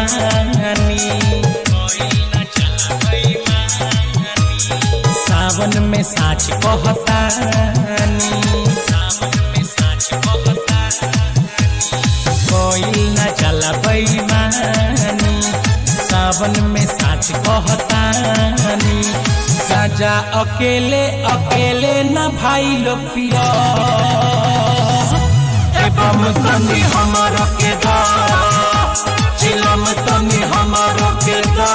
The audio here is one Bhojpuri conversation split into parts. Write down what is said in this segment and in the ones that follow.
बेईमानी सावन में साच कहतानी कोई न चला बेईमानी सावन में साच कहतानी गाजा अकेले अकेले न भाई लो पिया एवं तनी हमर के दा चिलम तनी हमर के दा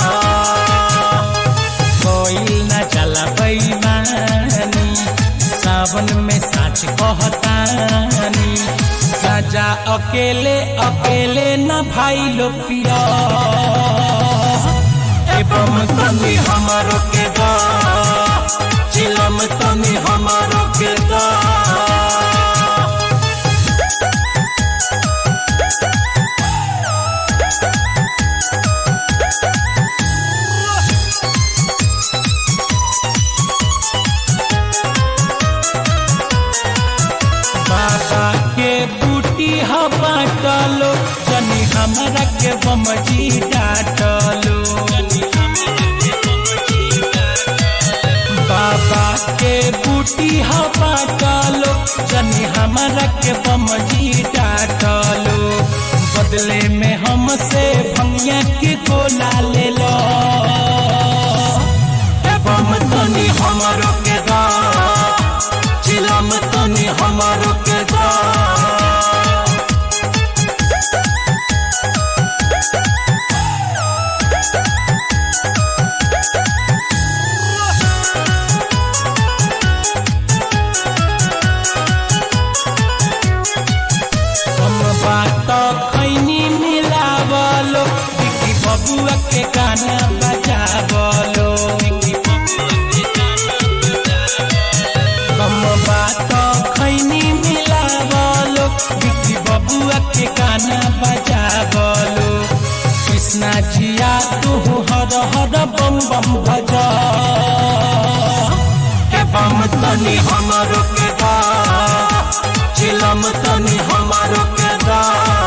कोई न चला बेईमानी सावन में साच कहतानी गाजा अकेले अकेले न भाई लो पिया एवं तनी हमर के दा चिलम तनी हमर के दा बाबा के बूटी ह बाटलो जनी हमरा के बमजी डाटलो बाबा के बूटी ह बाटलो जनी हमरा के बमजी डाटलो बदले में हमसे भंगिया के गोला ले लो बम तनी हमरो के दा चिलम तनी हमरो के दा हम बात खैनी मिलावलो बिकी बबुआ के गाना बजावलो हम बात खैनी मिलावलो बिकी बबुआ के गाना बजावलो कृष्णा जिया तू हर हर बम बम भजा के बम तनी हमरो के दा चिलम तनी हमरो के दा